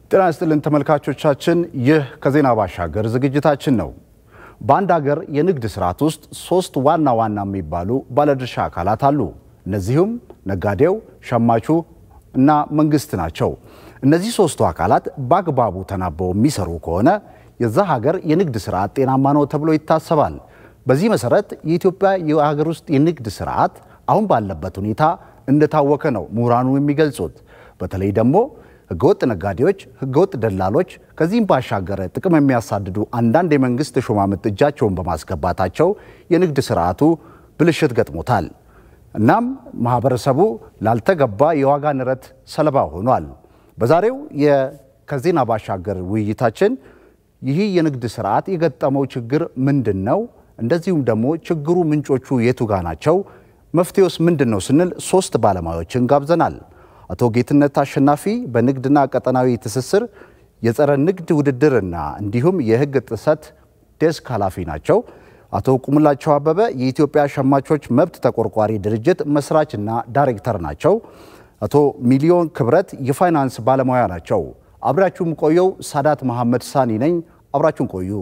ጤና ይስጥልን ተመልካቾቻችን፣ ይህ ከዜና ባሻገር ዝግጅታችን ነው። በአንድ ሀገር የንግድ ስርዓት ውስጥ ሶስት ዋና ዋና የሚባሉ ባለድርሻ አካላት አሉ። እነዚሁም ነጋዴው፣ ሸማቹ እና መንግስት ናቸው። እነዚህ ሶስቱ አካላት በአግባቡ ተናበው የሚሰሩ ከሆነ የዛ ሀገር የንግድ ስርዓት ጤናማ ነው ተብሎ ይታሰባል። በዚህ መሰረት የኢትዮጵያ የሀገር ውስጥ የንግድ ስርዓት አሁን ባለበት ሁኔታ እንደታወከ ነው ምሁራኑ የሚገልጹት። በተለይ ደግሞ ህገወጥ ነጋዴዎች፣ ህገወጥ ደላሎች ከዚህም ባሻገር ጥቅም የሚያሳድዱ አንዳንድ የመንግስት ሹማምንት እጃቸውን በማስገባታቸው የንግድ ስርዓቱ ብልሽት ገጥሞታል። እናም ማህበረሰቡ ላልተገባ የዋጋ ንረት ሰለባ ሆኗል። በዛሬው ከዜና ባሻገር ውይይታችን ይህ የንግድ ስርዓት የገጠመው ችግር ምንድን ነው? እንደዚሁም ደግሞ ችግሩ ምንጮቹ የቱ ጋ ናቸው? መፍትሄውስ ምንድን ነው ስንል ሶስት ባለሙያዎችን ጋብዘናል። አቶ ጌትነት አሸናፊ በንግድና ቀጠናዊ ትስስር የጸረ ንግድ ውድድርና እንዲሁም የህግ ጥሰት ዴስክ ኃላፊ ናቸው። አቶ ቁምላቸው አበበ የኢትዮጵያ ሸማቾች መብት ተቆርቋሪ ድርጅት መስራችና ዳይሬክተር ናቸው። አቶ ሚሊዮን ክብረት የፋይናንስ ባለሙያ ናቸው። አብራችሁም ቆየው ሳዳት መሐመድ ሳኒ ነኝ። አብራችሁን ቆዩ።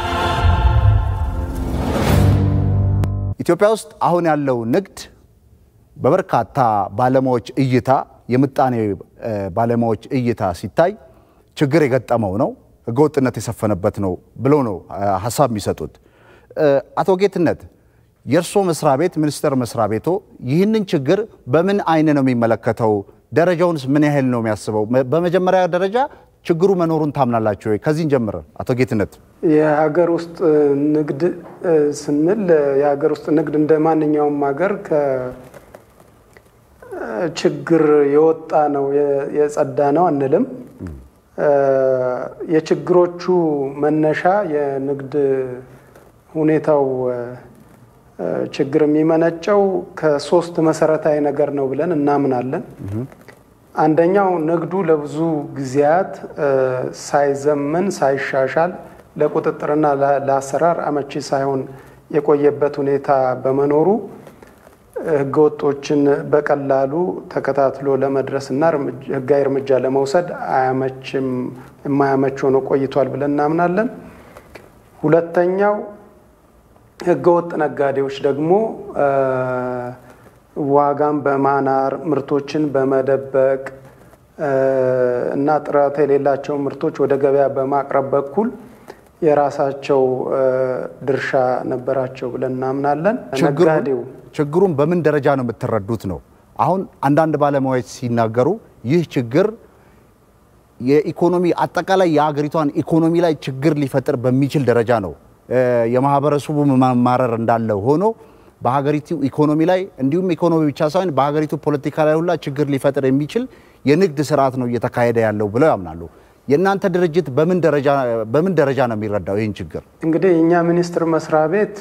ኢትዮጵያ ውስጥ አሁን ያለው ንግድ በበርካታ ባለሙያዎች እይታ የምጣኔ ባለሙያዎች እይታ ሲታይ ችግር የገጠመው ነው፣ ህገወጥነት የሰፈነበት ነው ብለው ነው ሀሳብ የሚሰጡት። አቶ ጌትነት የእርስዎ መስሪያ ቤት ሚኒስቴር መስሪያ ቤቶ ይህንን ችግር በምን አይን ነው የሚመለከተው? ደረጃውንስ ምን ያህል ነው የሚያስበው? በመጀመሪያ ደረጃ ችግሩ መኖሩን ታምናላችሁ ወይ? ከዚህን ጀምር አቶ ጌትነት። የሀገር ውስጥ ንግድ ስንል የሀገር ውስጥ ንግድ እንደ ማንኛውም ሀገር ከችግር የወጣ ነው የጸዳ ነው አንልም። የችግሮቹ መነሻ የንግድ ሁኔታው ችግር የሚመነጨው ከሶስት መሰረታዊ ነገር ነው ብለን እናምናለን። አንደኛው ንግዱ ለብዙ ጊዜያት ሳይዘምን ሳይሻሻል ለቁጥጥርና ለአሰራር አመቺ ሳይሆን የቆየበት ሁኔታ በመኖሩ ህገወጦችን በቀላሉ ተከታትሎ ለመድረስ እና ህጋዊ እርምጃ ለመውሰድ አያመችም የማያመች ሆኖ ቆይቷል ብለን እናምናለን። ሁለተኛው ህገወጥ ነጋዴዎች ደግሞ ዋጋን በማናር ምርቶችን በመደበቅ እና ጥራት የሌላቸው ምርቶች ወደ ገበያ በማቅረብ በኩል የራሳቸው ድርሻ ነበራቸው ብለን እናምናለን። ነጋዴው ችግሩን በምን ደረጃ ነው የምትረዱት ነው? አሁን አንዳንድ ባለሙያዎች ሲናገሩ ይህ ችግር የኢኮኖሚ አጠቃላይ የሀገሪቷን ኢኮኖሚ ላይ ችግር ሊፈጥር በሚችል ደረጃ ነው። የማህበረሰቡ መማረር እንዳለ ሆኖ በሀገሪቱ ኢኮኖሚ ላይ እንዲሁም ኢኮኖሚ ብቻ ሳይሆን በሀገሪቱ ፖለቲካ ላይ ሁላ ችግር ሊፈጥር የሚችል የንግድ ስርዓት ነው እየተካሄደ ያለው ብለው ያምናሉ። የእናንተ ድርጅት በምን ደረጃ ነው የሚረዳው ይህን ችግር? እንግዲህ እኛ ሚኒስቴር መስሪያ ቤት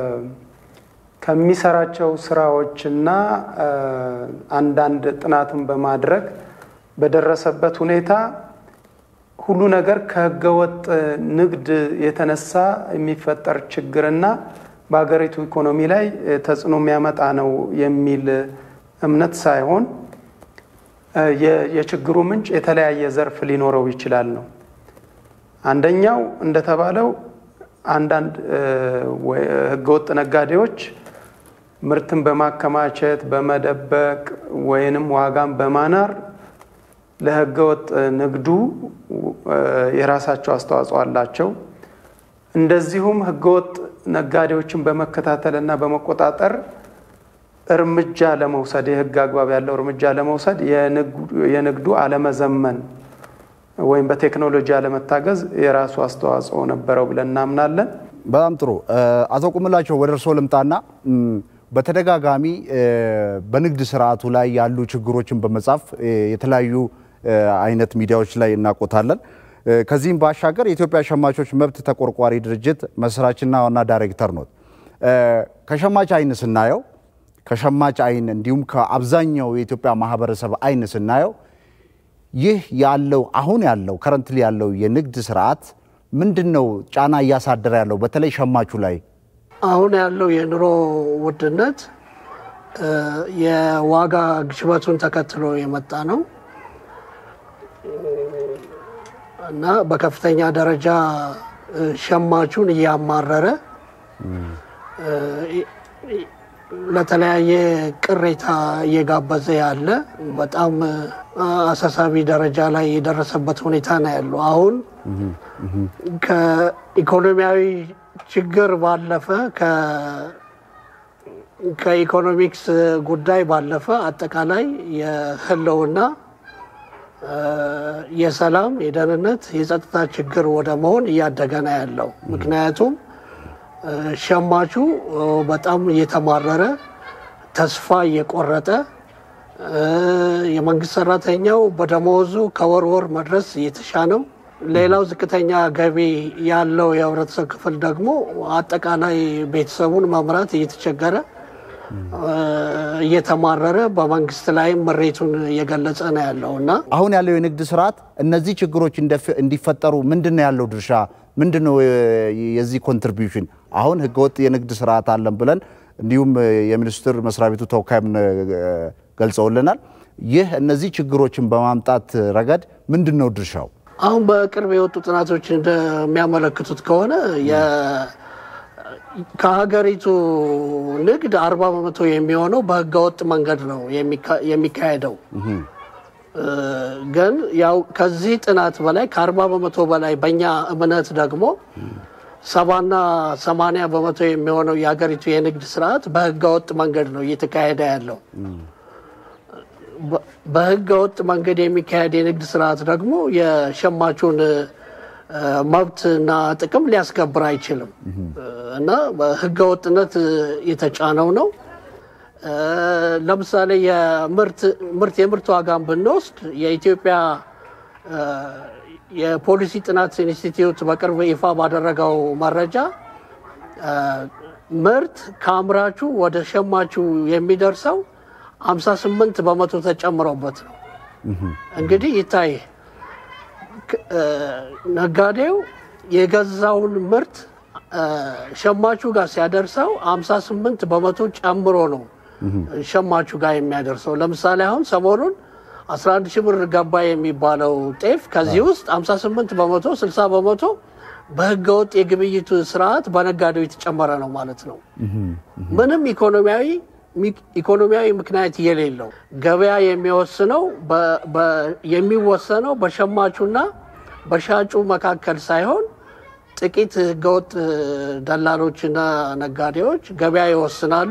ከሚሰራቸው ስራዎችና አንዳንድ ጥናትን በማድረግ በደረሰበት ሁኔታ ሁሉ ነገር ከህገወጥ ንግድ የተነሳ የሚፈጠር ችግርና በሀገሪቱ ኢኮኖሚ ላይ ተጽዕኖ የሚያመጣ ነው የሚል እምነት ሳይሆን የችግሩ ምንጭ የተለያየ ዘርፍ ሊኖረው ይችላል ነው። አንደኛው እንደተባለው አንዳንድ ህገወጥ ነጋዴዎች ምርትን በማከማቸት በመደበቅ ወይንም ዋጋን በማናር ለህገወጥ ንግዱ የራሳቸው አስተዋጽኦ አላቸው። እንደዚሁም ህገወጥ ነጋዴዎችን በመከታተልና በመቆጣጠር እርምጃ ለመውሰድ የህግ አግባብ ያለው እርምጃ ለመውሰድ የንግዱ አለመዘመን ወይም በቴክኖሎጂ አለመታገዝ የራሱ አስተዋጽኦ ነበረው ብለን እናምናለን። በጣም ጥሩ። አቶ ቁምላቸው ወደ እርስዎ ልምጣና በተደጋጋሚ በንግድ ስርዓቱ ላይ ያሉ ችግሮችን በመጻፍ የተለያዩ አይነት ሚዲያዎች ላይ እናቆታለን። ከዚህም ባሻገር የኢትዮጵያ ሸማቾች መብት ተቆርቋሪ ድርጅት መስራችና ዋና ዳይሬክተር ኖት። ከሸማች አይን ስናየው ከሸማች አይን እንዲሁም ከአብዛኛው የኢትዮጵያ ማህበረሰብ አይን ስናየው ይህ ያለው አሁን ያለው ከረንትሊ ያለው የንግድ ስርዓት ምንድን ነው ጫና እያሳደረ ያለው በተለይ ሸማቹ ላይ? አሁን ያለው የኑሮ ውድነት የዋጋ ግሽበቱን ተከትሎ የመጣ ነው። እና በከፍተኛ ደረጃ ሸማቹን እያማረረ ለተለያየ ቅሬታ እየጋበዘ ያለ በጣም አሳሳቢ ደረጃ ላይ የደረሰበት ሁኔታ ነው ያለው። አሁን ከኢኮኖሚያዊ ችግር ባለፈ ከኢኮኖሚክስ ጉዳይ ባለፈ አጠቃላይ የህልውና የሰላም፣ የደህንነት፣ የጸጥታ ችግር ወደ መሆን እያደገ ነው ያለው። ምክንያቱም ሸማቹ በጣም እየተማረረ ተስፋ እየቆረጠ የመንግስት ሰራተኛው በደመወዙ ከወር ወር መድረስ እየተሻነው፣ ሌላው ዝቅተኛ ገቢ ያለው የህብረተሰብ ክፍል ደግሞ አጠቃላይ ቤተሰቡን መምራት እየተቸገረ እየተማረረ በመንግስት ላይም ምሬቱን እየገለጸ ነው ያለው እና አሁን ያለው የንግድ ስርዓት እነዚህ ችግሮች እንዲፈጠሩ ምንድን ነው ያለው ድርሻ? ምንድን ነው የዚህ ኮንትሪቢዩሽን? አሁን ህገወጥ የንግድ ስርዓት አለን ብለን እንዲሁም የሚኒስትር መስሪያ ቤቱ ተወካይም ገልጸውልናል። ይህ እነዚህ ችግሮችን በማምጣት ረገድ ምንድን ነው ድርሻው? አሁን በቅርብ የወጡ ጥናቶች እንደሚያመለክቱት ከሆነ ከሀገሪቱ ንግድ አርባ በመቶ የሚሆነው በህገወጥ መንገድ ነው የሚካሄደው። ግን ያው ከዚህ ጥናት በላይ ከአርባ በመቶ በላይ በእኛ እምነት ደግሞ ሰባና ሰማንያ በመቶ የሚሆነው የሀገሪቱ የንግድ ስርዓት በህገወጥ መንገድ ነው እየተካሄደ ያለው። በህገወጥ መንገድ የሚካሄድ የንግድ ስርዓት ደግሞ የሸማቹን መብትና ጥቅም ሊያስከብር አይችልም እና በህገወጥነት የተጫነው ነው። ለምሳሌ የምርት የምርት ዋጋን ብንወስድ የኢትዮጵያ የፖሊሲ ጥናት ኢንስቲትዩት በቅርብ ይፋ ባደረገው መረጃ ምርት ከአምራቹ ወደ ሸማቹ የሚደርሰው 58 በመቶ ተጨምሮበት ነው። እንግዲህ ይታይ ነጋዴው የገዛውን ምርት ሸማቹ ጋር ሲያደርሰው 58 በመቶ ጨምሮ ነው ሸማቹ ጋር የሚያደርሰው። ለምሳሌ አሁን ሰሞኑን 11 ሺህ ብር ገባ የሚባለው ጤፍ ከዚህ ውስጥ 58 በመቶ 60 በመቶ በህገወጥ የግብይቱ ስርዓት በነጋዴው የተጨመረ ነው ማለት ነው። ምንም ኢኮኖሚያዊ ኢኮኖሚያዊ ምክንያት የሌለው ገበያ የሚወስነው የሚወሰነው በሸማቹና በሻጩ መካከል ሳይሆን ጥቂት ህገወጥ ደላሎችና ነጋዴዎች ገበያ ይወስናሉ።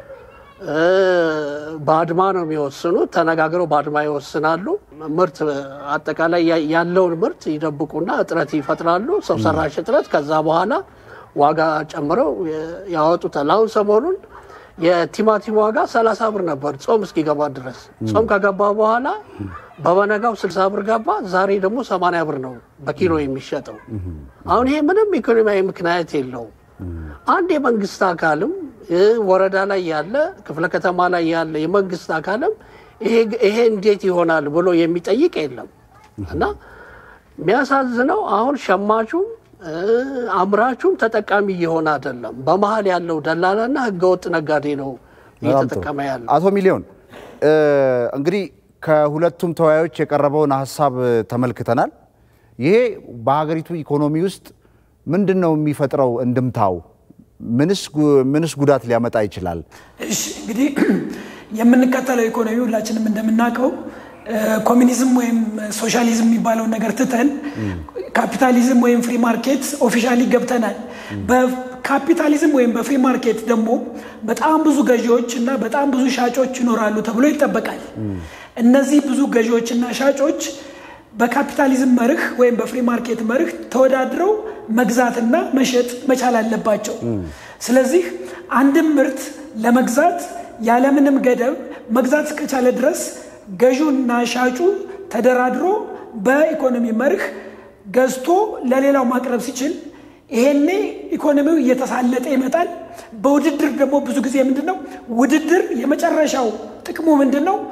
በአድማ ነው የሚወስኑት። ተነጋግረው በአድማ ይወስናሉ። ምርት አጠቃላይ ያለውን ምርት ይደብቁና እጥረት ይፈጥራሉ፣ ሰው ሰራሽ እጥረት። ከዛ በኋላ ዋጋ ጨምረው ያወጡታል። አሁን ሰሞኑን የቲማቲም ዋጋ ሰላሳ ብር ነበር ጾም እስኪገባ ድረስ። ጾም ከገባ በኋላ በበነጋው ስልሳ ብር ገባ። ዛሬ ደግሞ ሰማንያ ብር ነው በኪሎ የሚሸጠው። አሁን ይሄ ምንም ኢኮኖሚያዊ ምክንያት የለውም። አንድ የመንግስት አካልም ወረዳ ላይ ያለ ክፍለ ከተማ ላይ ያለ የመንግስት አካልም ይሄ እንዴት ይሆናል ብሎ የሚጠይቅ የለም እና የሚያሳዝነው አሁን ሸማቹም አምራቹም ተጠቃሚ እየሆነ አይደለም። በመሀል ያለው ደላላና ህገወጥ ነጋዴ ነው እየተጠቀመ ያለው። አቶ ሚሊዮን እንግዲህ ከሁለቱም ተወያዮች የቀረበውን ሀሳብ ተመልክተናል። ይሄ በሀገሪቱ ኢኮኖሚ ውስጥ ምንድን ነው የሚፈጥረው እንድምታው? ምንስ ጉዳት ሊያመጣ ይችላል? እሺ እንግዲህ የምንከተለው ኢኮኖሚ ሁላችንም እንደምናውቀው ኮሚኒዝም ወይም ሶሻሊዝም የሚባለውን ነገር ትተን ካፒታሊዝም ወይም ፍሪ ማርኬት ኦፊሻሊ ገብተናል። በካፒታሊዝም ወይም በፍሪ ማርኬት ደግሞ በጣም ብዙ ገዢዎች እና በጣም ብዙ ሻጮች ይኖራሉ ተብሎ ይጠበቃል። እነዚህ ብዙ ገዢዎች እና ሻጮች በካፒታሊዝም መርህ ወይም በፍሪ ማርኬት መርህ ተወዳድረው መግዛትና መሸጥ መቻል አለባቸው። ስለዚህ አንድም ምርት ለመግዛት ያለምንም ገደብ መግዛት እስከቻለ ድረስ ገዢውና ሻጩ ተደራድሮ በኢኮኖሚ መርህ ገዝቶ ለሌላው ማቅረብ ሲችል ይሄኔ ኢኮኖሚው እየተሳለጠ ይመጣል። በውድድር ደግሞ ብዙ ጊዜ ምንድን ነው ውድድር የመጨረሻው ጥቅሙ ምንድን ነው?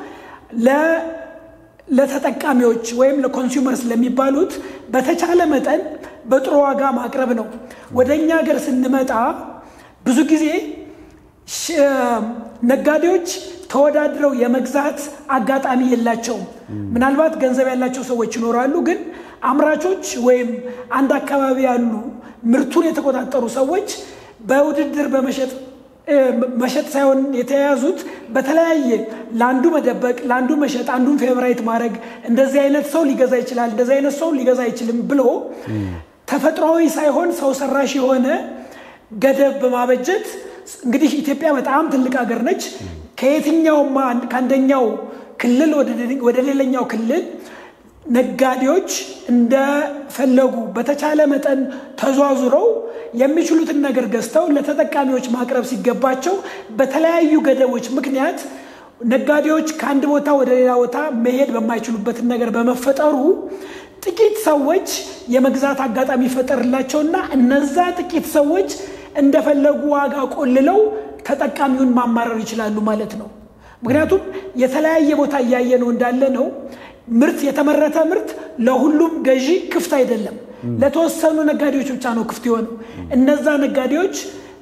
ለተጠቃሚዎች ወይም ለኮንሱመርስ ለሚባሉት በተቻለ መጠን በጥሩ ዋጋ ማቅረብ ነው። ወደ እኛ ሀገር ስንመጣ ብዙ ጊዜ ነጋዴዎች ተወዳድረው የመግዛት አጋጣሚ የላቸውም። ምናልባት ገንዘብ ያላቸው ሰዎች ይኖራሉ፣ ግን አምራቾች ወይም አንድ አካባቢ ያሉ ምርቱን የተቆጣጠሩ ሰዎች በውድድር በመሸጥ መሸጥ ሳይሆን የተያያዙት በተለያየ ለአንዱ መደበቅ፣ ለአንዱ መሸጥ፣ አንዱን ፌቨራይት ማድረግ እንደዚህ አይነት ሰው ሊገዛ ይችላል፣ እንደዚህ አይነት ሰው ሊገዛ አይችልም ብሎ ተፈጥሯዊ ሳይሆን ሰው ሰራሽ የሆነ ገደብ በማበጀት እንግዲህ ኢትዮጵያ በጣም ትልቅ ሀገር ነች። ከየትኛውም ከአንደኛው ክልል ወደ ሌላኛው ክልል ነጋዴዎች እንደፈለጉ በተቻለ መጠን ተዟዙረው የሚችሉትን ነገር ገዝተው ለተጠቃሚዎች ማቅረብ ሲገባቸው በተለያዩ ገደቦች ምክንያት ነጋዴዎች ከአንድ ቦታ ወደ ሌላ ቦታ መሄድ በማይችሉበትን ነገር በመፈጠሩ ጥቂት ሰዎች የመግዛት አጋጣሚ ይፈጠርላቸውና እነዛ ጥቂት ሰዎች እንደፈለጉ ዋጋ ቆልለው ተጠቃሚውን ማማረር ይችላሉ ማለት ነው። ምክንያቱም የተለያየ ቦታ እያየ ነው እንዳለ ነው። ምርት የተመረተ ምርት ለሁሉም ገዢ ክፍት አይደለም። ለተወሰኑ ነጋዴዎች ብቻ ነው ክፍት የሆነው። እነዛ ነጋዴዎች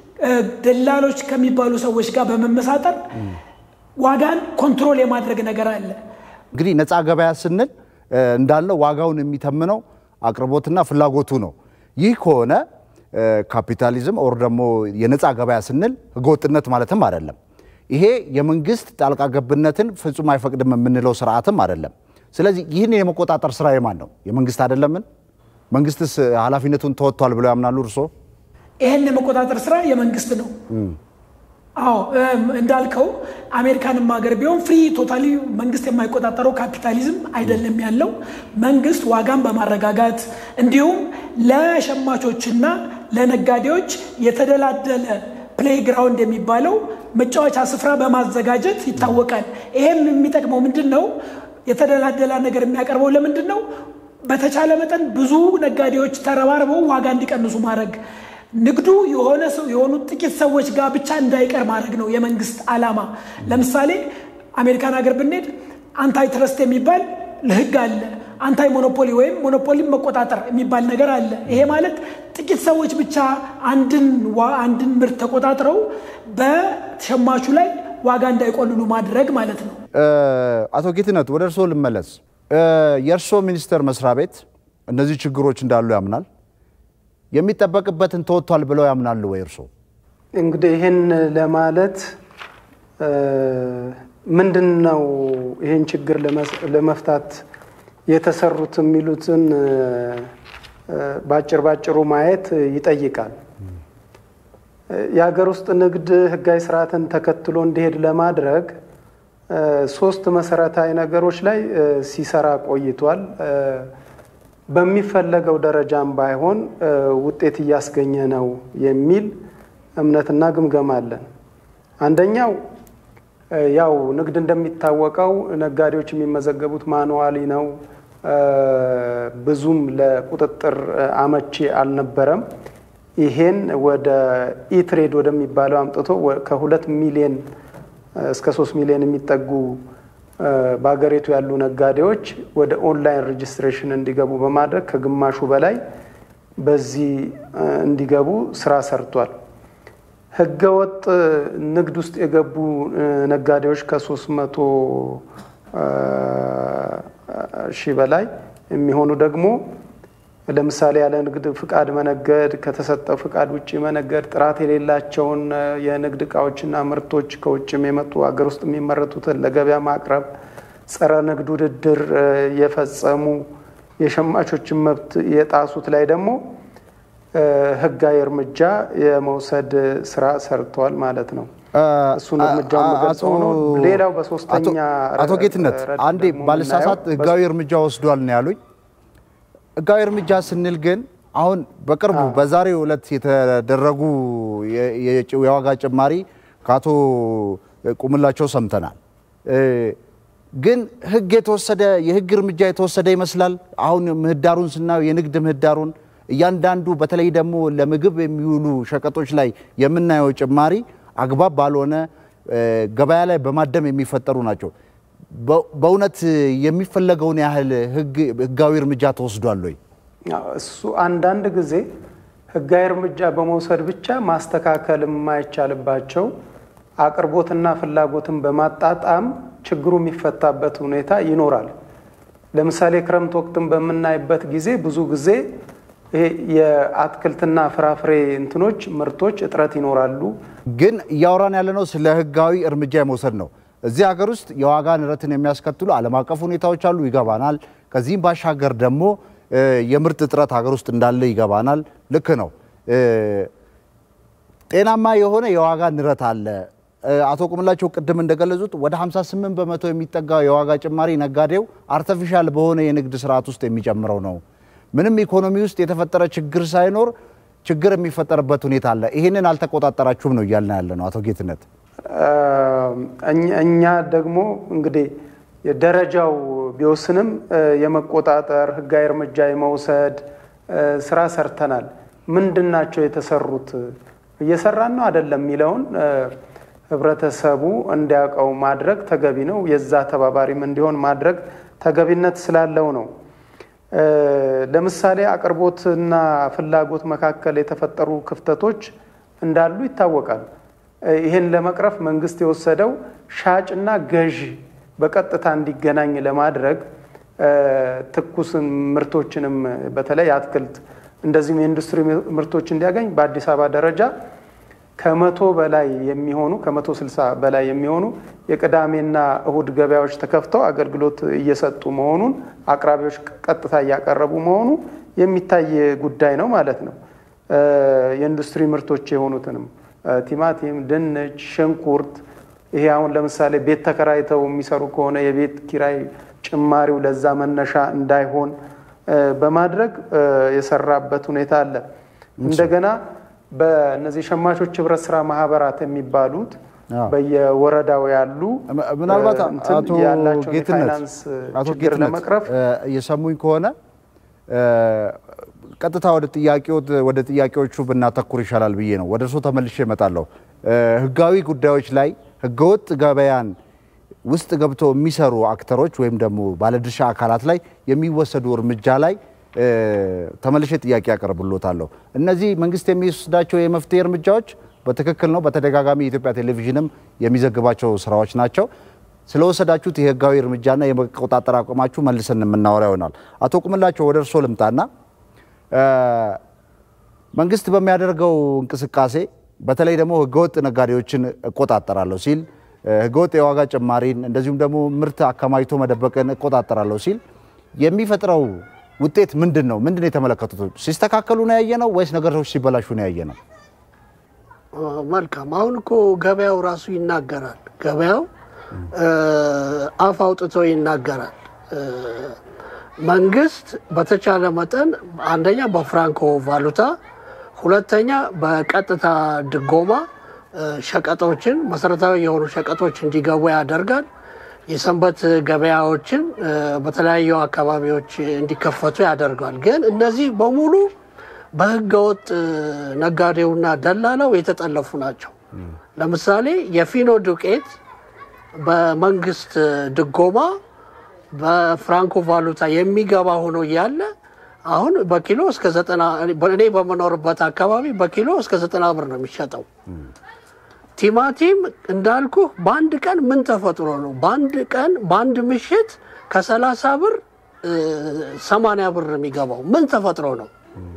ደላሎች ከሚባሉ ሰዎች ጋር በመመሳጠር ዋጋን ኮንትሮል የማድረግ ነገር አለ። እንግዲህ ነፃ ገበያ ስንል እንዳለው ዋጋውን የሚተምነው አቅርቦትና ፍላጎቱ ነው። ይህ ከሆነ ካፒታሊዝም ኦር ደግሞ የነፃ ገበያ ስንል ህገወጥነት ማለትም አይደለም። ይሄ የመንግስት ጣልቃ ገብነትን ፍጹም አይፈቅድም የምንለው ስርዓትም አይደለም። ስለዚህ ይህን የመቆጣጠር ስራ የማን ነው? የመንግስት አይደለምን? መንግስትስ ኃላፊነቱን ተወጥቷል ብለው ያምናሉ እርስዎ? ይህን የመቆጣጠር ስራ የመንግስት ነው። አዎ እንዳልከው አሜሪካንም ሀገር ቢሆን ፍሪ ቶታሊ መንግስት የማይቆጣጠረው ካፒታሊዝም አይደለም ያለው። መንግስት ዋጋን በማረጋጋት እንዲሁም ለሸማቾችና ለነጋዴዎች የተደላደለ ፕሌይግራውንድ የሚባለው መጫወቻ ስፍራ በማዘጋጀት ይታወቃል። ይሄም የሚጠቅመው ምንድን ነው? የተደላደላ ነገር የሚያቀርበው ለምንድን ነው? በተቻለ መጠን ብዙ ነጋዴዎች ተረባርበው ዋጋ እንዲቀንሱ ማድረግ ንግዱ የሆነ ሰው የሆኑ ጥቂት ሰዎች ጋር ብቻ እንዳይቀር ማድረግ ነው የመንግስት ዓላማ። ለምሳሌ አሜሪካን ሀገር ብንሄድ አንታይ ትረስት የሚባል ህግ አለ። አንታይ ሞኖፖሊ ወይም ሞኖፖሊን መቆጣጠር የሚባል ነገር አለ። ይሄ ማለት ጥቂት ሰዎች ብቻ አንድን አንድን ምርት ተቆጣጥረው በሸማቹ ላይ ዋጋ እንዳይቆልሉ ማድረግ ማለት ነው። አቶ ጌትነት ወደ እርስዎ ልመለስ። የእርስዎ ሚኒስቴር መስሪያ ቤት እነዚህ ችግሮች እንዳሉ ያምናል? የሚጠበቅበትን ተወጥቷል ብለው ያምናሉ ወይ እርስዎ? እንግዲህ ይህን ለማለት ምንድን ነው ይህን ችግር ለመፍታት የተሰሩት የሚሉትን ባጭር ባጭሩ ማየት ይጠይቃል። የሀገር ውስጥ ንግድ ህጋዊ ስርዓትን ተከትሎ እንዲሄድ ለማድረግ ሶስት መሰረታዊ ነገሮች ላይ ሲሰራ ቆይቷል። በሚፈለገው ደረጃም ባይሆን ውጤት እያስገኘ ነው የሚል እምነትና ግምገማ አለን። አንደኛው ያው ንግድ እንደሚታወቀው ነጋዴዎች የሚመዘገቡት ማኑዋሊ ነው። ብዙም ለቁጥጥር አመቺ አልነበረም። ይሄን ወደ ኢትሬድ ወደሚባለው አምጥቶ ከሁለት ሚሊዮን እስከ ሶስት ሚሊዮን የሚጠጉ በሀገሪቱ ያሉ ነጋዴዎች ወደ ኦንላይን ሬጅስትሬሽን እንዲገቡ በማድረግ ከግማሹ በላይ በዚህ እንዲገቡ ስራ ሰርቷል። ህገወጥ ንግድ ውስጥ የገቡ ነጋዴዎች ከሶስት መቶ ሺህ በላይ የሚሆኑ ደግሞ ለምሳሌ ያለ ንግድ ፍቃድ መነገድ፣ ከተሰጠው ፍቃድ ውጭ መነገድ፣ ጥራት የሌላቸውን የንግድ እቃዎችና ምርቶች ከውጭም የመጡ ሀገር ውስጥ የሚመረቱትን ለገበያ ማቅረብ፣ ጸረ ንግድ ውድድር የፈጸሙ የሸማቾችን መብት የጣሱት ላይ ደግሞ ህጋዊ እርምጃ የመውሰድ ስራ ሰርተዋል ማለት ነው። እሱን እርምጃውን መገልጸው ነው። ሌላው በሶስተኛ አቶ ጌትነት አንዴ ባልሳሳት ህጋዊ እርምጃ ወስዷል ነው ያሉኝ። ህጋዊ እርምጃ ስንል ግን አሁን በቅርቡ በዛሬው ዕለት የተደረጉ የዋጋ ጭማሪ ከአቶ ቁምላቸው ሰምተናል። ግን ህግ የተወሰደ የህግ እርምጃ የተወሰደ ይመስላል። አሁን ምህዳሩን ስናየው የንግድ ምህዳሩን እያንዳንዱ በተለይ ደግሞ ለምግብ የሚውሉ ሸቀጦች ላይ የምናየው ጭማሪ አግባብ ባልሆነ ገበያ ላይ በማደም የሚፈጠሩ ናቸው። በእውነት የሚፈለገውን ያህል ህጋዊ እርምጃ ተወስዷል ወይ? እሱ አንዳንድ ጊዜ ህጋዊ እርምጃ በመውሰድ ብቻ ማስተካከል የማይቻልባቸው አቅርቦትና ፍላጎትን በማጣጣም ችግሩ የሚፈታበት ሁኔታ ይኖራል። ለምሳሌ ክረምት ወቅትን በምናይበት ጊዜ ብዙ ጊዜ ይሄ የአትክልትና ፍራፍሬ እንትኖች ምርቶች እጥረት ይኖራሉ። ግን እያወራን ያለነው ስለ ህጋዊ እርምጃ የመውሰድ ነው። እዚህ ሀገር ውስጥ የዋጋ ንረትን የሚያስከትሉ ዓለም አቀፍ ሁኔታዎች አሉ፣ ይገባናል። ከዚህም ባሻገር ደግሞ የምርት እጥረት ሀገር ውስጥ እንዳለ ይገባናል። ልክ ነው። ጤናማ የሆነ የዋጋ ንረት አለ። አቶ ቁምላቸው ቅድም እንደገለጹት ወደ 58 በመቶ የሚጠጋ የዋጋ ጭማሪ ነጋዴው አርተፊሻል በሆነ የንግድ ስርዓት ውስጥ የሚጨምረው ነው። ምንም ኢኮኖሚ ውስጥ የተፈጠረ ችግር ሳይኖር ችግር የሚፈጠርበት ሁኔታ አለ። ይህንን አልተቆጣጠራችሁም ነው እያልን ያለ ነው። አቶ ጌትነት እኛ ደግሞ እንግዲህ ደረጃው ቢወስንም የመቆጣጠር ህጋዊ እርምጃ የመውሰድ ስራ ሰርተናል። ምንድን ናቸው የተሰሩት እየሰራን ነው አይደለም የሚለውን ህብረተሰቡ እንዲያውቀው ማድረግ ተገቢ ነው። የዛ ተባባሪም እንዲሆን ማድረግ ተገቢነት ስላለው ነው። ለምሳሌ አቅርቦትና ፍላጎት መካከል የተፈጠሩ ክፍተቶች እንዳሉ ይታወቃል። ይህን ለመቅረፍ መንግስት የወሰደው ሻጭና ገዢ በቀጥታ እንዲገናኝ ለማድረግ ትኩስ ምርቶችንም በተለይ አትክልት እንደዚሁም የኢንዱስትሪ ምርቶች እንዲያገኝ በአዲስ አበባ ደረጃ ከመቶ በላይ የሚሆኑ ከመቶ ስልሳ በላይ የሚሆኑ የቅዳሜና እሁድ ገበያዎች ተከፍተው አገልግሎት እየሰጡ መሆኑን አቅራቢዎች ቀጥታ እያቀረቡ መሆኑ የሚታይ ጉዳይ ነው ማለት ነው። የኢንዱስትሪ ምርቶች የሆኑትንም ቲማቲም፣ ድንች፣ ሽንኩርት ይሄ አሁን ለምሳሌ ቤት ተከራይተው የሚሰሩ ከሆነ የቤት ኪራይ ጭማሪው ለዛ መነሻ እንዳይሆን በማድረግ የሰራበት ሁኔታ አለ። እንደገና በእነዚህ ሸማቾች ህብረት ስራ ማህበራት የሚባሉት በየወረዳው ያሉ ምናልባት አቶ ያላቸውን ጌትነት የፋይናንስ አቶ ችግር ጌትነት ለመቅረፍ እየሰሙኝ ከሆነ ቀጥታ ወደ ጥያቄዎት ወደ ጥያቄዎቹ ብናተኩር ይሻላል ብዬ ነው። ወደ እርስዎ ተመልሼ እመጣለሁ። ህጋዊ ጉዳዮች ላይ ህገወጥ ገበያን ውስጥ ገብተው የሚሰሩ አክተሮች ወይም ደግሞ ባለድርሻ አካላት ላይ የሚወሰዱ እርምጃ ላይ ተመልሼ ጥያቄ ያቀርብሎታለሁ። እነዚህ መንግስት የሚወስዳቸው የመፍትሄ እርምጃዎች በትክክል ነው። በተደጋጋሚ የኢትዮጵያ ቴሌቪዥንም የሚዘግባቸው ስራዎች ናቸው። ስለወሰዳችሁት የህጋዊ እርምጃና የመቆጣጠር አቋማችሁ መልሰን የምናወራ ይሆናል። አቶ ቁምላቸው ወደ እርስዎ ልምጣና መንግስት በሚያደርገው እንቅስቃሴ በተለይ ደግሞ ህገወጥ ነጋዴዎችን እቆጣጠራለሁ ሲል ህገወጥ የዋጋ ጭማሪን እንደዚሁም ደግሞ ምርት አከማችቶ መደበቅን እቆጣጠራለሁ ሲል የሚፈጥረው ውጤት ምንድን ነው? ምንድን ነው የተመለከቱት? ሲስተካከሉ ነው ያየ ነው ወይስ ነገሮች ሲበላሹ ነው ያየ ነው? መልካም። አሁን እኮ ገበያው ራሱ ይናገራል። ገበያው አፍ አውጥቶ ይናገራል። መንግስት በተቻለ መጠን አንደኛ በፍራንኮ ቫሉታ፣ ሁለተኛ በቀጥታ ድጎማ ሸቀጦችን መሰረታዊ የሆኑ ሸቀጦች እንዲገቡ ያደርጋል። የሰንበት ገበያዎችን በተለያዩ አካባቢዎች እንዲከፈቱ ያደርጋል። ግን እነዚህ በሙሉ በህገወጥ ነጋዴውና ደላላው የተጠለፉ ናቸው። ለምሳሌ የፊኖ ዱቄት በመንግስት ድጎማ በፍራንኮ ቫሉታ የሚገባ ሆኖ እያለ አሁን በኪሎ እስከ ዘጠና እኔ በምኖርበት አካባቢ በኪሎ እስከ ዘጠና ብር ነው የሚሸጠው። ቲማቲም እንዳልኩ በአንድ ቀን ምን ተፈጥሮ ነው? በአንድ ቀን በአንድ ምሽት ከሰላሳ ብር ሰማንያ ብር የሚገባው ምን ተፈጥሮ ነው?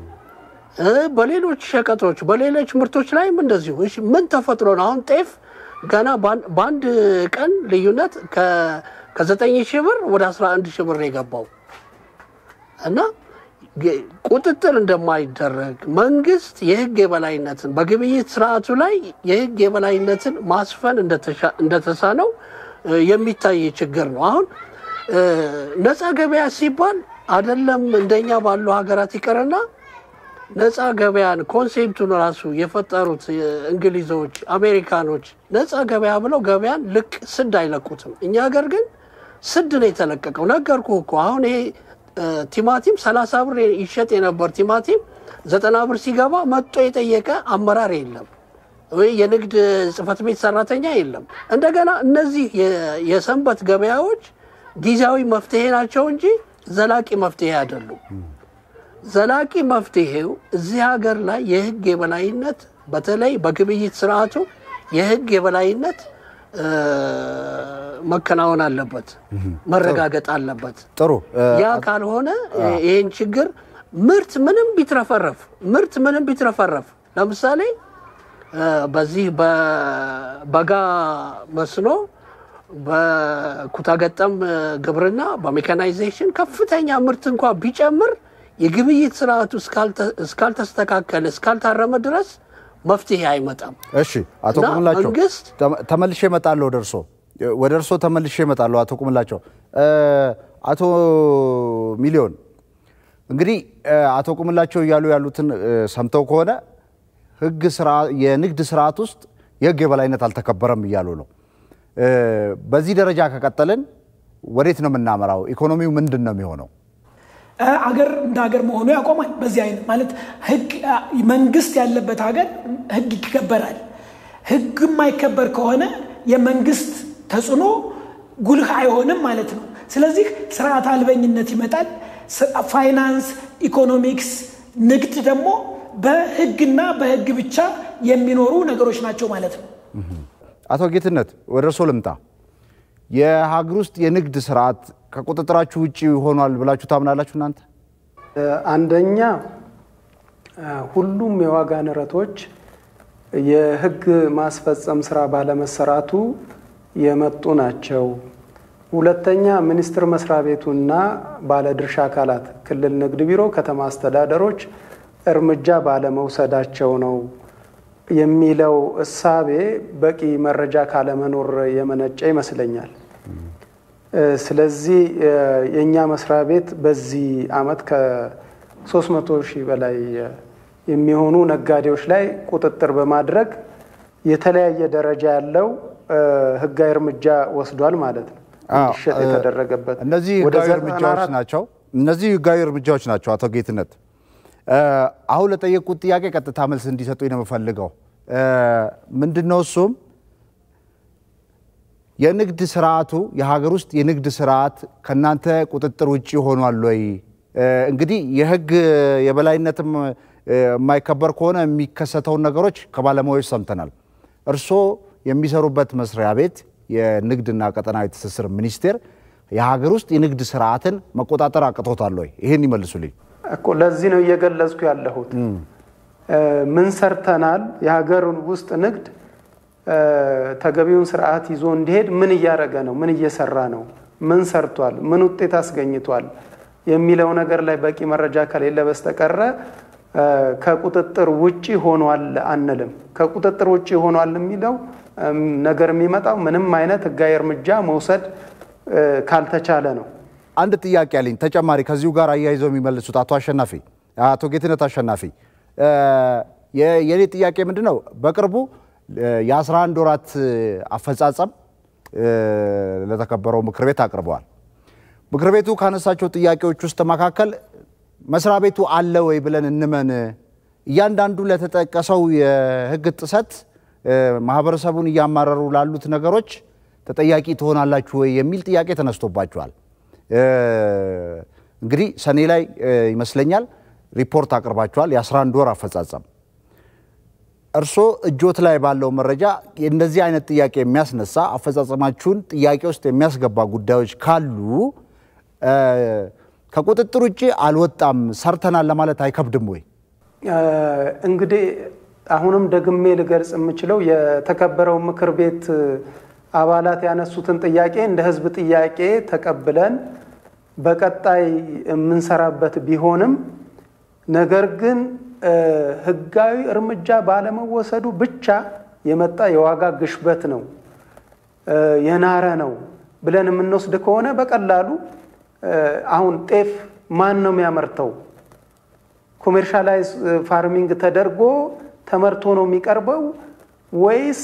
በሌሎች ሸቀጦች በሌሎች ምርቶች ላይም እንደዚሁ እሺ፣ ምን ተፈጥሮ ነው? አሁን ጤፍ ገና በአንድ ቀን ልዩነት ከዘጠኝ ሺህ ብር ወደ አስራ አንድ ሺህ ብር ነው የገባው እና ቁጥጥር እንደማይደረግ መንግስት የህግ የበላይነትን በግብይት ስርዓቱ ላይ የህግ የበላይነትን ማስፈን እንደተሳነው የሚታይ ችግር ነው። አሁን ነፃ ገበያ ሲባል አይደለም እንደኛ ባሉ ሀገራት ይቀርና ነፃ ገበያን ኮንሴፕቱን ራሱ የፈጠሩት እንግሊዞች፣ አሜሪካኖች ነፃ ገበያ ብለው ገበያን ልቅ ስድ አይለቁትም። እኛ ሀገር ግን ስድ ነው የተለቀቀው። ነገርኩ እኮ አሁን ይሄ ቲማቲም ሰላሳ ብር ይሸጥ የነበር ቲማቲም ዘጠና ብር ሲገባ መጥቶ የጠየቀ አመራር የለም ወይ የንግድ ጽሕፈት ቤት ሰራተኛ የለም። እንደገና እነዚህ የሰንበት ገበያዎች ጊዜያዊ መፍትሄ ናቸው እንጂ ዘላቂ መፍትሄ አይደሉም። ዘላቂ መፍትሄው እዚህ ሀገር ላይ የህግ የበላይነት በተለይ በግብይት ስርዓቱ የህግ የበላይነት መከናወን አለበት፣ መረጋገጥ አለበት። ጥሩ ያ ካልሆነ ይህን ችግር ምርት ምንም ቢትረፈረፍ ምርት ምንም ቢትረፈረፍ ለምሳሌ በዚህ በበጋ መስኖ በኩታገጠም ግብርና በሜካናይዜሽን ከፍተኛ ምርት እንኳ ቢጨምር የግብይት ስርዓቱ እስካልተስተካከለ እስካልታረመ ድረስ መፍትሄ አይመጣም። እሺ አቶ ቁምላቸው መንግስት ተመልሼ እመጣለሁ ወደ እርሶ ወደ እርሶ ተመልሼ እመጣለሁ። አቶ ቁምላቸው አቶ ሚሊዮን እንግዲህ አቶ ቁምላቸው እያሉ ያሉትን ሰምተው ከሆነ ህግ የንግድ ስርዓት ውስጥ የህግ የበላይነት አልተከበረም እያሉ ነው። በዚህ ደረጃ ከቀጠልን ወዴት ነው የምናመራው? ኢኮኖሚው ምንድን ነው የሚሆነው? አገር እንደ ሀገር መሆኑ ያቆማል። በዚህ አይነት ማለት ህግ መንግስት ያለበት ሀገር ህግ ይከበራል። ህግ የማይከበር ከሆነ የመንግስት ተጽዕኖ ጉልህ አይሆንም ማለት ነው። ስለዚህ ስርዓት አልበኝነት ይመጣል። ፋይናንስ፣ ኢኮኖሚክስ፣ ንግድ ደግሞ በህግና በህግ ብቻ የሚኖሩ ነገሮች ናቸው ማለት ነው። አቶ ጌትነት ወደ እርሶ ልምጣ። የሀገር ውስጥ የንግድ ስርዓት ከቁጥጥራችሁ ውጭ ሆኗል ብላችሁ ታምናላችሁ እናንተ? አንደኛ ሁሉም የዋጋ ንረቶች የህግ ማስፈጸም ስራ ባለመሰራቱ የመጡ ናቸው። ሁለተኛ ሚኒስቴር መስሪያ ቤቱና ባለድርሻ አካላት ክልል ንግድ ቢሮ፣ ከተማ አስተዳደሮች እርምጃ ባለመውሰዳቸው ነው የሚለው እሳቤ በቂ መረጃ ካለመኖር የመነጨ ይመስለኛል። ስለዚህ የእኛ መስሪያ ቤት በዚህ አመት ከ300 ሺህ በላይ የሚሆኑ ነጋዴዎች ላይ ቁጥጥር በማድረግ የተለያየ ደረጃ ያለው ህጋዊ እርምጃ ወስዷል ማለት ነው። እንዲሸጥ የተደረገበት እነዚህ ህጋዊ እርምጃዎች ናቸው። እነዚህ ህጋዊ እርምጃዎች ናቸው። አቶ ጌትነት አሁን ለጠየቁት ጥያቄ ቀጥታ መልስ እንዲሰጡኝ ነው የምፈልገው። ምንድን ነው እሱም የንግድ ስርዓቱ የሀገር ውስጥ የንግድ ስርዓት ከእናንተ ቁጥጥር ውጭ ሆኗል ወይ? እንግዲህ የህግ የበላይነትም የማይከበር ከሆነ የሚከሰተውን ነገሮች ከባለሙያዎች ሰምተናል። እርስዎ የሚሰሩበት መስሪያ ቤት የንግድና ቀጠናዊ ትስስር ሚኒስቴር የሀገር ውስጥ የንግድ ስርዓትን መቆጣጠር አቅቶታል ወይ? ይህን ይመልሱልኝ። እኮ ለዚህ ነው እየገለጽኩ ያለሁት። ምን ሰርተናል? የሀገር ውስጥ ንግድ ተገቢውን ስርዓት ይዞ እንዲሄድ ምን እያደረገ ነው? ምን እየሰራ ነው? ምን ሰርቷል? ምን ውጤት አስገኝቷል? የሚለው ነገር ላይ በቂ መረጃ ከሌለ በስተቀረ ከቁጥጥር ውጪ ሆኗል አንልም። ከቁጥጥር ውጪ ሆኗል የሚለው ነገር የሚመጣው ምንም አይነት ህጋዊ እርምጃ መውሰድ ካልተቻለ ነው። አንድ ጥያቄ አለኝ ተጨማሪ ከዚሁ ጋር አያይዘው የሚመልሱት አቶ አሸናፊ አቶ ጌትነት አሸናፊ የእኔ ጥያቄ ምንድን ነው በቅርቡ የ11 ወራት አፈጻጸም ለተከበረው ምክር ቤት አቅርበዋል ምክር ቤቱ ካነሳቸው ጥያቄዎች ውስጥ መካከል መስሪያ ቤቱ አለ ወይ ብለን እንመን እያንዳንዱ ለተጠቀሰው የህግ ጥሰት ማህበረሰቡን እያማረሩ ላሉት ነገሮች ተጠያቂ ትሆናላችሁ ወይ የሚል ጥያቄ ተነስቶባቸዋል እንግዲህ ሰኔ ላይ ይመስለኛል ሪፖርት አቅርባቸዋል የ11 ወር አፈጻጸም እርስዎ እጆት ላይ ባለው መረጃ እንደዚህ አይነት ጥያቄ የሚያስነሳ አፈጻጸማችሁን ጥያቄ ውስጥ የሚያስገባ ጉዳዮች ካሉ ከቁጥጥር ውጭ አልወጣም ሰርተናል ለማለት አይከብድም ወይ? እንግዲህ አሁንም ደግሜ ልገልጽ የምችለው የተከበረው ምክር ቤት አባላት ያነሱትን ጥያቄ እንደ ህዝብ ጥያቄ ተቀብለን በቀጣይ የምንሰራበት ቢሆንም ነገር ግን ህጋዊ እርምጃ ባለመወሰዱ ብቻ የመጣ የዋጋ ግሽበት ነው የናረ ነው ብለን የምንወስድ ከሆነ በቀላሉ አሁን ጤፍ ማን ነው የሚያመርተው? ኮሜርሻላይዝ ፋርሚንግ ተደርጎ ተመርቶ ነው የሚቀርበው ወይስ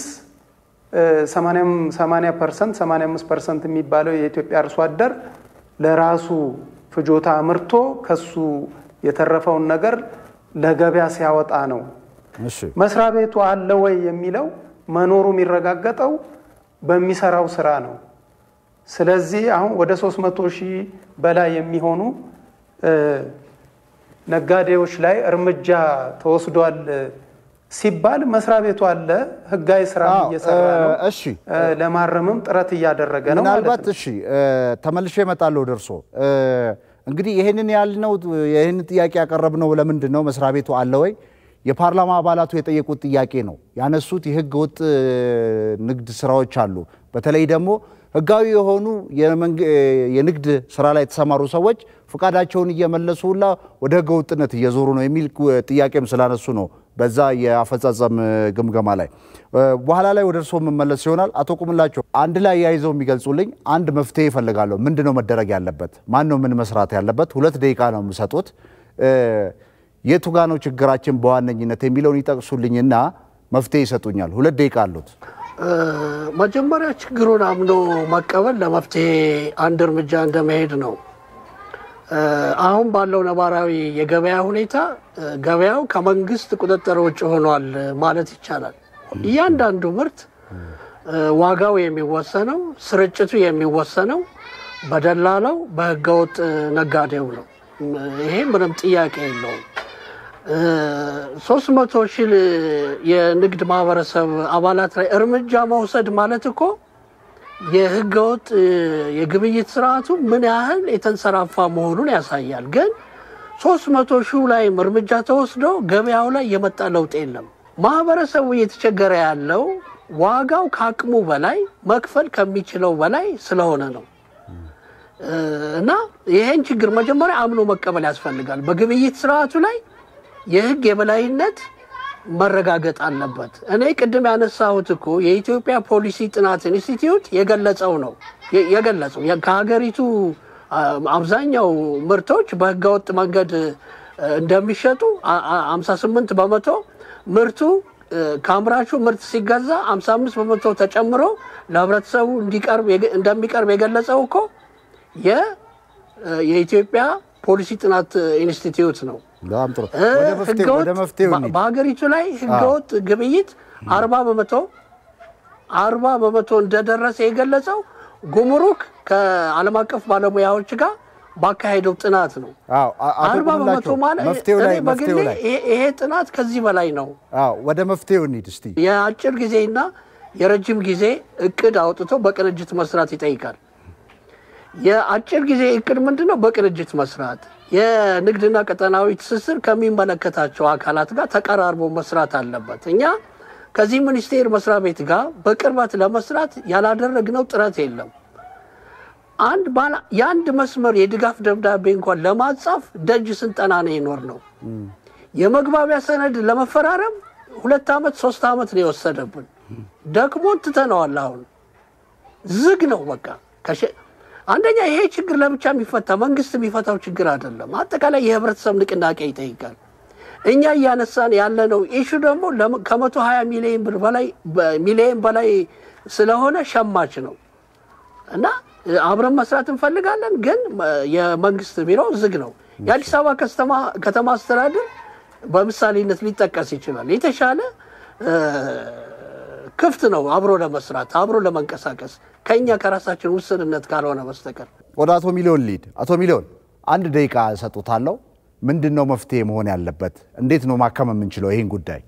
80 ፐርሰንት 85 ፐርሰንት የሚባለው የኢትዮጵያ አርሶ አደር ለራሱ ፍጆታ አምርቶ ከሱ የተረፈውን ነገር ለገበያ ሲያወጣ ነው። መስሪያ ቤቱ አለ ወይ የሚለው መኖሩ የሚረጋገጠው በሚሰራው ስራ ነው። ስለዚህ አሁን ወደ 300 ሺህ በላይ የሚሆኑ ነጋዴዎች ላይ እርምጃ ተወስዷል ሲባል መስሪያ ቤቱ አለ፣ ህጋዊ ስራ እየሰራ ነው። እሺ ለማረምም ጥረት እያደረገ ነው ማለት ምናልባት ነው። እሺ ተመልሼ እመጣለሁ ደርሶ እንግዲህ ይህንን ያልነው ይህን ጥያቄ ያቀረብነው ለምንድን ነው? መስሪያ ቤቱ አለ ወይ? የፓርላማ አባላቱ የጠየቁት ጥያቄ ነው ያነሱት። የህገ ወጥ ንግድ ስራዎች አሉ። በተለይ ደግሞ ህጋዊ የሆኑ የንግድ ስራ ላይ የተሰማሩ ሰዎች ፈቃዳቸውን እየመለሱ ሁላ ወደ ህገ ወጥነት እየዞሩ ነው የሚል ጥያቄም ስላነሱ ነው በዛ የአፈጻጸም ግምገማ ላይ በኋላ ላይ ወደ እርስዎ የምመለስ ይሆናል። አቶ ቁምላቸው አንድ ላይ ያይዘው የሚገልጹልኝ አንድ መፍትሄ ይፈልጋለሁ። ምንድን ነው መደረግ ያለበት? ማን ነው ምን መስራት ያለበት? ሁለት ደቂቃ ነው የምሰጡት። የቱ ጋ ነው ችግራችን በዋነኝነት የሚለውን ይጠቅሱልኝና መፍትሄ ይሰጡኛል። ሁለት ደቂቃ አሉት። መጀመሪያ ችግሩን አምኖ መቀበል ለመፍትሄ አንድ እርምጃ እንደመሄድ ነው። አሁን ባለው ነባራዊ የገበያ ሁኔታ ገበያው ከመንግስት ቁጥጥር ውጭ ሆኗል ማለት ይቻላል። እያንዳንዱ ምርት ዋጋው የሚወሰነው፣ ስርጭቱ የሚወሰነው በደላላው በህገወጥ ነጋዴው ነው። ይሄ ምንም ጥያቄ የለውም። ሶስት መቶ ሺህ የንግድ ማህበረሰብ አባላት ላይ እርምጃ መውሰድ ማለት እኮ የህገወጥ የግብይት ስርዓቱ ምን ያህል የተንሰራፋ መሆኑን ያሳያል። ግን ሶስት መቶ ሺህ ላይም እርምጃ ተወስዶ ገበያው ላይ የመጣ ለውጥ የለም። ማህበረሰቡ እየተቸገረ ያለው ዋጋው ከአቅሙ በላይ መክፈል ከሚችለው በላይ ስለሆነ ነው። እና ይሄን ችግር መጀመሪያ አምኖ መቀበል ያስፈልጋል። በግብይት ስርዓቱ ላይ የህግ የበላይነት መረጋገጥ አለበት። እኔ ቅድም ያነሳሁት እኮ የኢትዮጵያ ፖሊሲ ጥናት ኢንስቲትዩት የገለጸው ነው የገለጸው ከሀገሪቱ አብዛኛው ምርቶች በህገወጥ መንገድ እንደሚሸጡ 58 በመቶ ምርቱ ከአምራቹ ምርት ሲገዛ 55 በመቶ ተጨምሮ ለህብረተሰቡ እንደሚቀርብ የገለጸው እኮ የኢትዮጵያ ፖሊሲ ጥናት ኢንስቲትዩት ነው። በጣም ጥሩ። ወደ መፍትሄው እንሂድ። በሀገሪቱ ላይ ህገወጥ ግብይት አርባ በመቶ አርባ በመቶ እንደደረሰ የገለጸው ጉምሩክ ከዓለም አቀፍ ባለሙያዎች ጋር ባካሄደው ጥናት ነው። አዎ፣ አ- አቶ አርባ በመቶ ቁምላቸው ማለት መፍትሄው ላይ እኔ በግሌ መፍትሄው ላይ ይሄ- ይሄ ጥናት ከዚህ በላይ ነው። አዎ፣ ወደ መፍትሄው እንሂድ እስቲ። የአጭር ጊዜና የረጅም ጊዜ እቅድ አውጥቶ በቅንጅት መስራት ይጠይቃል። የአጭር ጊዜ እቅድ ምንድን ነው? በቅንጅት መስራት፣ የንግድና ቀጠናዊ ትስስር ከሚመለከታቸው አካላት ጋር ተቀራርቦ መስራት አለበት። እኛ ከዚህ ሚኒስቴር መስሪያ ቤት ጋር በቅርበት ለመስራት ያላደረግነው ጥረት የለም። አንድ ባለ የአንድ መስመር የድጋፍ ደብዳቤ እንኳን ለማጻፍ ደጅ ስንጠና ነው የኖር ነው። የመግባቢያ ሰነድ ለመፈራረም ሁለት ዓመት ሶስት ዓመት ነው የወሰደብን። ደክሞን ትተነዋል። አሁን ዝግ ነው በቃ። ከሸ- አንደኛ ይሄ ችግር ለብቻ የሚፈታ መንግስት የሚፈታው ችግር አይደለም። አጠቃላይ የህብረተሰብ ንቅናቄ ይጠይቃል። እኛ እያነሳን ያለነው ኢሹ ደግሞ ለም- ከመቶ ሀያ ሚሊዮን ብር በላይ ሚሊዮን በላይ ስለሆነ ሸማች ነው እና አብረን መስራት እንፈልጋለን፣ ግን የመንግስት ቢሮ ዝግ ነው። የአዲስ አበባ ከተማ- ከተማ አስተዳደር በምሳሌነት ሊጠቀስ ይችላል። የተሻለ እ፣ ክፍት ነው አብሮ ለመስራት አብሮ ለመንቀሳቀስ ከእኛ ከራሳችን ውስንነት ካልሆነ በስተቀር። ወደ አቶ ሚሊዮን ሊድ። አቶ ሚሊዮን አንድ ደቂቃ እሰጡታለሁ። ምንድን ነው መፍትሄ መሆን ያለበት? እንዴት ነው ማከም የምንችለው ይህን ጉዳይ?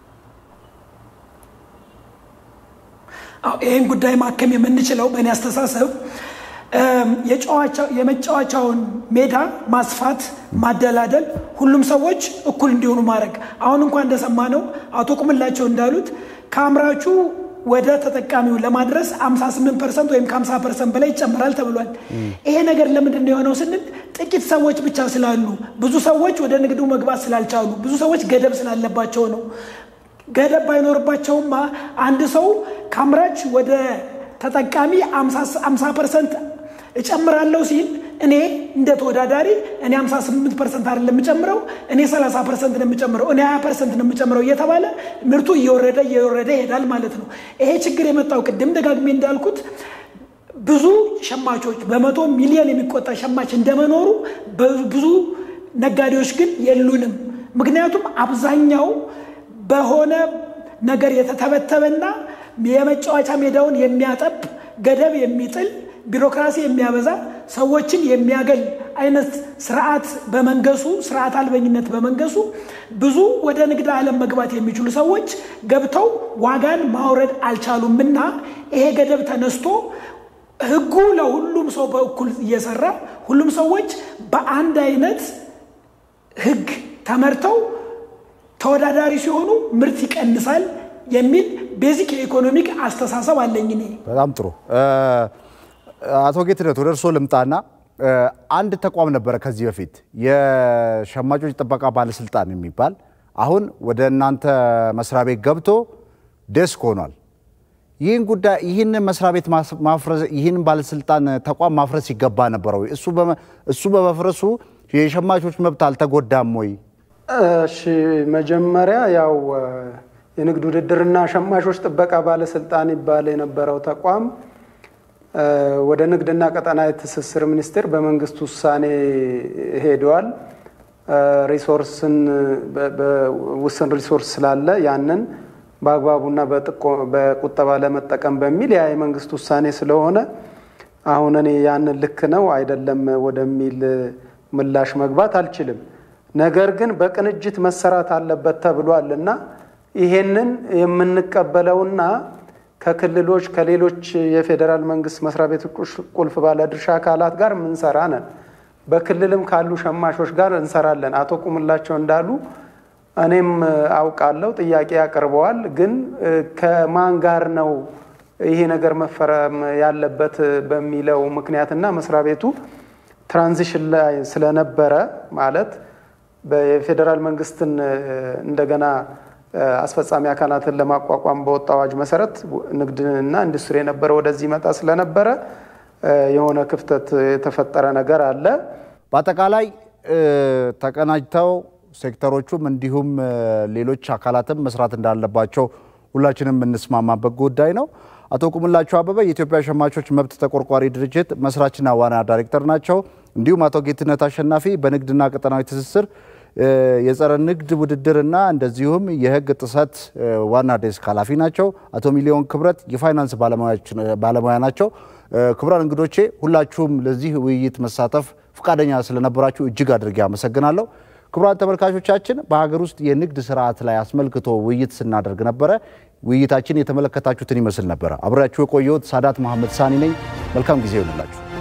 አዎ፣ ይህን ጉዳይ ማከም የምንችለው በእኔ አስተሳሰብ እም፣ የጨዋቻው- የመጫወቻውን ሜዳ ማስፋት፣ ማደላደል፣ ሁሉም ሰዎች እኩል እንዲሆኑ ማድረግ። አሁን እንኳን እንደሰማነው አቶ ቁምላቸው እንዳሉት ከአምራቹ ወደ ተጠቃሚው ለማድረስ 58 ፐርሰንት ወይም ከ50 ፐርሰንት በላይ ይጨምራል ተብሏል። ይሄ ነገር ለምንድን ነው የሆነው ስንል ጥቂት ሰዎች ብቻ ስላሉ፣ ብዙ ሰዎች ወደ ንግዱ መግባት ስላልቻሉ፣ ብዙ ሰዎች ገደብ ስላለባቸው ነው። ገደብ ባይኖርባቸውማ አንድ ሰው ከአምራች ወደ ተጠቃሚ 50 ፐርሰንት እጨምራለሁ ሲል እኔ እንደ ተወዳዳሪ እኔ 58 ፐርሰንት አይደለም የምጨምረው እኔ 30 ፐርሰንት ነው የምጨምረው እኔ 20 ፐርሰንት ነው የምጨምረው እየተባለ ምርቱ እየወረደ እየወረደ ይሄዳል ማለት ነው። ይሄ ችግር የመጣው ቅድም ደጋግሜ እንዳልኩት ብዙ ሸማቾች በመቶ ሚሊዮን የሚቆጠር ሸማች እንደመኖሩ ብዙ ነጋዴዎች ግን የሉንም። ምክንያቱም አብዛኛው በሆነ ነገር የተተበተበና የመጫወቻ ሜዳውን የሚያጠብ ገደብ የሚጥል ቢሮክራሲ የሚያበዛ ሰዎችን የሚያገል አይነት ስርዓት በመንገሱ ስርዓት አልበኝነት በመንገሱ ብዙ ወደ ንግድ ዓለም መግባት የሚችሉ ሰዎች ገብተው ዋጋን ማውረድ አልቻሉም እና ይሄ ገደብ ተነስቶ ህጉ ለሁሉም ሰው በእኩል እየሰራ ሁሉም ሰዎች በአንድ አይነት ህግ ተመርተው ተወዳዳሪ ሲሆኑ ምርት ይቀንሳል የሚል ቤዚክ የኢኮኖሚክ አስተሳሰብ አለኝ እኔ። በጣም ጥሩ አቶ ጌትነት ወደ እርስዎ ልምጣና አንድ ተቋም ነበረ ከዚህ በፊት የሸማቾች ጥበቃ ባለስልጣን የሚባል አሁን ወደ እናንተ መስሪያ ቤት ገብቶ ዴስክ ሆኗል። ይህን ጉዳይ ይህን መስሪያ ቤት ማፍረስ ይህን ባለስልጣን ተቋም ማፍረስ ይገባ ነበረ ወይ? እሱ በመፍረሱ የሸማቾች መብት አልተጎዳም ወይ? እሺ መጀመሪያ ያው የንግድ ውድድርና ሸማቾች ጥበቃ ባለስልጣን ይባል የነበረው ተቋም ወደ ንግድና ቀጠናዊ ትስስር ሚኒስቴር በመንግስት ውሳኔ ሄደዋል። ሪሶርስን ውስን ሪሶርስ ስላለ ያንን በአግባቡና በቁጠባ ለመጠቀም በሚል ያ የመንግስት ውሳኔ ስለሆነ አሁን እኔ ያንን ልክ ነው አይደለም ወደሚል ምላሽ መግባት አልችልም። ነገር ግን በቅንጅት መሰራት አለበት ተብሏል እና ይሄንን የምንቀበለውና ከክልሎች ከሌሎች የፌዴራል መንግስት መስሪያ ቤት ቁልፍ ባለድርሻ አካላት ጋር የምንሰራ ነን። በክልልም ካሉ ሸማቾች ጋር እንሰራለን። አቶ ቁምላቸው እንዳሉ እኔም አውቃለሁ፣ ጥያቄ ያቀርበዋል። ግን ከማን ጋር ነው ይሄ ነገር መፈረም ያለበት በሚለው ምክንያትና መስሪያ ቤቱ ትራንዚሽን ላይ ስለነበረ ማለት የፌዴራል መንግስትን እንደገና አስፈጻሚ አካላትን ለማቋቋም በወጣ አዋጅ መሰረት ንግድና ኢንዱስትሪ የነበረ ወደዚህ መጣ ስለነበረ የሆነ ክፍተት የተፈጠረ ነገር አለ። በአጠቃላይ ተቀናጅተው ሴክተሮቹም እንዲሁም ሌሎች አካላትም መስራት እንዳለባቸው ሁላችንም የምንስማማበት ጉዳይ ነው። አቶ ቁምላቸው አበበ የኢትዮጵያ ሸማቾች መብት ተቆርቋሪ ድርጅት መስራችና ዋና ዳይሬክተር ናቸው። እንዲሁም አቶ ጌትነት አሸናፊ በንግድና ቀጠናዊ ትስስር የጸረ ንግድ ውድድርና እንደዚሁም የሕግ ጥሰት ዋና ዴስክ ኃላፊ ናቸው። አቶ ሚሊዮን ክብረት የፋይናንስ ባለሙያ ናቸው። ክቡራን እንግዶቼ ሁላችሁም ለዚህ ውይይት መሳተፍ ፈቃደኛ ስለነበራችሁ እጅግ አድርጌ አመሰግናለሁ። ክቡራን ተመልካቾቻችን በሀገር ውስጥ የንግድ ስርዓት ላይ አስመልክቶ ውይይት ስናደርግ ነበረ። ውይይታችን የተመለከታችሁትን ይመስል ነበረ። አብሬያችሁ የቆየሁት ሳዳት መሐመድ ሳኒ ነኝ። መልካም ጊዜ ይሆንላችሁ።